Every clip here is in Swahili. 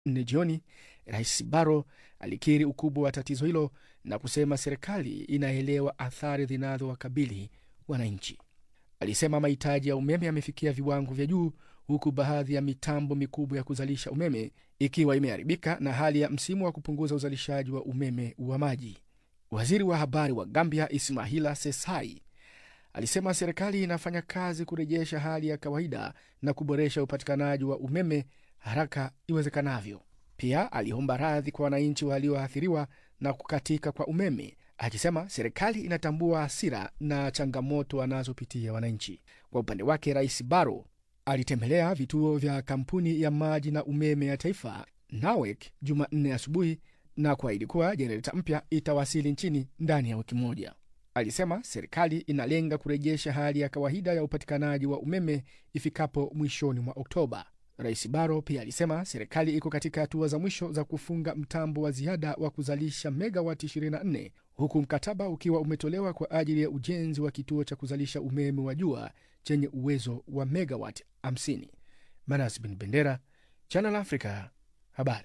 Jumanne jioni, Rais Barrow alikiri ukubwa wa tatizo hilo na kusema serikali inaelewa athari zinazowakabili wananchi. Alisema mahitaji ya umeme yamefikia viwango vya juu, huku baadhi ya mitambo mikubwa ya kuzalisha umeme ikiwa imeharibika na hali ya msimu wa kupunguza uzalishaji wa umeme wa maji. Waziri wa habari wa Gambia Ismaila Sesai alisema serikali inafanya kazi kurejesha hali ya kawaida na kuboresha upatikanaji wa umeme haraka iwezekanavyo. Pia aliomba radhi kwa wananchi walioathiriwa na kukatika kwa umeme, akisema serikali inatambua hasira na changamoto wanazopitia wananchi. Kwa upande wake, Rais Barrow alitembelea vituo vya kampuni ya maji na umeme ya taifa NAWEC Jumanne asubuhi na kuahidi kuwa jenereta mpya itawasili nchini ndani ya wiki moja. Alisema serikali inalenga kurejesha hali ya kawaida ya upatikanaji wa umeme ifikapo mwishoni mwa Oktoba. Rais Barrow pia alisema serikali iko katika hatua za mwisho za kufunga mtambo wa ziada wa kuzalisha megawati 24 huku mkataba ukiwa umetolewa kwa ajili ya ujenzi wa kituo cha kuzalisha umeme wa jua chenye uwezo wa megawati 50. Manas bin Bendera, Channel Africa, habari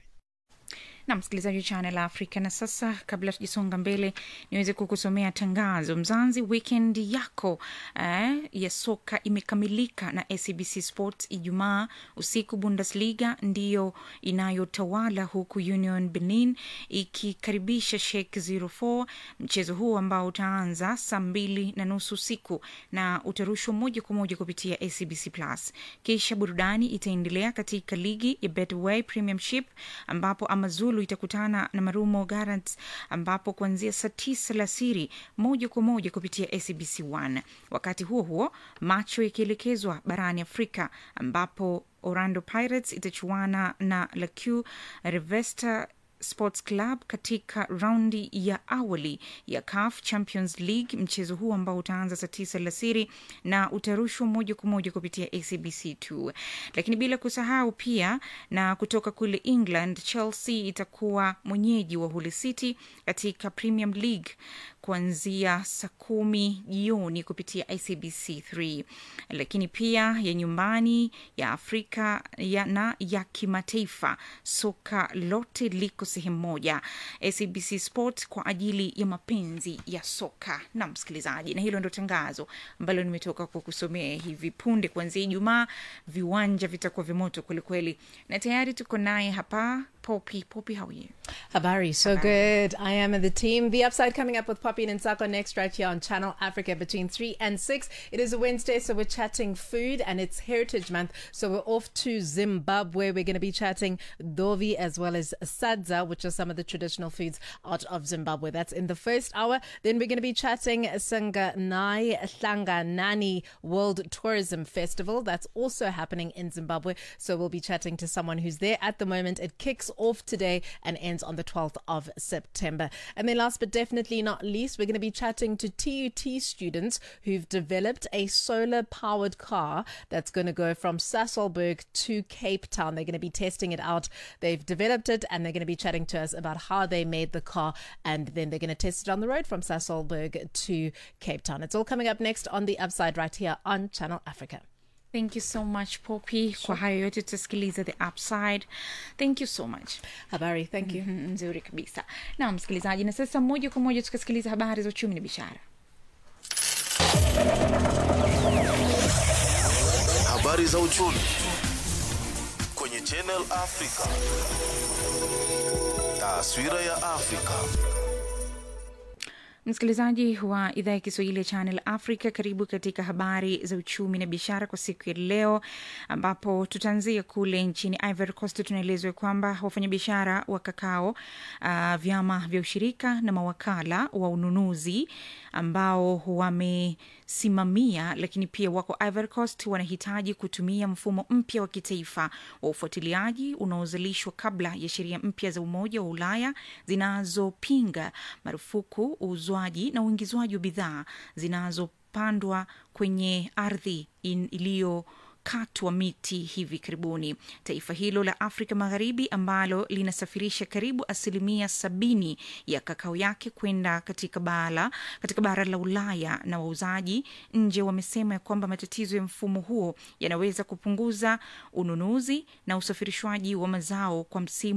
na msikilizaji wa Channel Africa. Na sasa, kabla tujasonga mbele, niweze kukusomea tangazo. Mzanzi, weekend yako eh, ya soka imekamilika na SABC Sports. Ijumaa usiku Bundesliga ndiyo inayotawala huku Union Berlin ikikaribisha Schalke 04. Mchezo huu ambao utaanza saa mbili na nusu usiku na utarushwa moja kwa moja kupitia SABC Plus. Kisha burudani itaendelea katika ligi ya Betway Premiership ambapo Amazulu itakutana na Marumo Gallants ambapo kuanzia saa tisa alasiri moja kwa moja kupitia SABC 1. Wakati huo huo, macho yakielekezwa barani Afrika ambapo Orlando Pirates itachuana na Laqu Revesta Sports Club katika raundi ya awali ya CAF Champions League. Mchezo huu ambao utaanza saa tisa alasiri na utarushwa moja kwa moja kupitia ACBC 2. Lakini bila kusahau pia na kutoka kule England, Chelsea itakuwa mwenyeji wa Hull City katika Premier League kuanzia saa kumi jioni kupitia ICBC 3. Lakini pia ya nyumbani ya Afrika ya na ya kimataifa, soka lote liko sehemu moja, SABC Sport kwa ajili ya mapenzi ya soka. Na msikilizaji, na hilo ndo tangazo ambalo nimetoka kukusomea hivi punde. Kuanzia Ijumaa viwanja vitakuwa vimoto kwelikweli, na tayari tuko naye hapa Poppy. Poppy, how are you? Habari, so good. I am in the team. The Upside coming up with Poppy and Nsako next right here on Channel Africa between 3 and 6. It is a Wednesday, so we're chatting food and it's Heritage Month. So we're off to Zimbabwe. We're going to be chatting Dovi as well as Sadza, which are some of the traditional foods out of Zimbabwe. That's in the first hour. Then we're going to be chatting Sanganai Hlanganani World Tourism Festival. That's also happening in Zimbabwe. So we'll be chatting to someone who's there at the moment. It kicks off today and ends on the 12th of September. And then last but definitely not least, we're going to be chatting to TUT students who've developed a solar powered car that's going to go from Sasselberg to Cape Town. They're going to be testing it out. They've developed it and they're going to be chatting to us about how they made the car and then they're going to test it on the road from Sasselberg to Cape Town. It's all coming up next on the upside right here on Channel Africa. Thank you so much Poppy. Kwa hayo yote tutasikiliza the upside. Thank you so much. Habari, thank you. Mhm, Nzuri kabisa. Na msikilizaji, na sasa moja kwa moja tukasikiliza habari za uchumi na biashara. Habari za uchumi kwenye Channel Africa. Taswira ya Afrika. Msikilizaji wa idhaa ya Kiswahili ya Channel Africa, karibu katika habari za uchumi na biashara kwa siku ya leo, ambapo tutaanzia kule nchini Ivory Coast. Tunaelezwa kwamba wafanyabiashara wa kakao, uh, vyama vya ushirika na mawakala wa ununuzi ambao wamesimamia lakini pia wako Ivory Coast wanahitaji kutumia mfumo mpya wa kitaifa wa ufuatiliaji unaozalishwa kabla ya sheria mpya za Umoja wa Ulaya zinazopinga marufuku uuzwaji na uingizwaji wa bidhaa zinazopandwa kwenye ardhi iliyo kukatwa miti hivi karibuni. Taifa hilo la Afrika Magharibi ambalo linasafirisha karibu asilimia sabini ya kakao yake kwenda katika bara, katika bara la Ulaya na wauzaji nje wamesema ya kwamba matatizo ya mfumo huo yanaweza kupunguza ununuzi na usafirishwaji wa mazao kwa msimu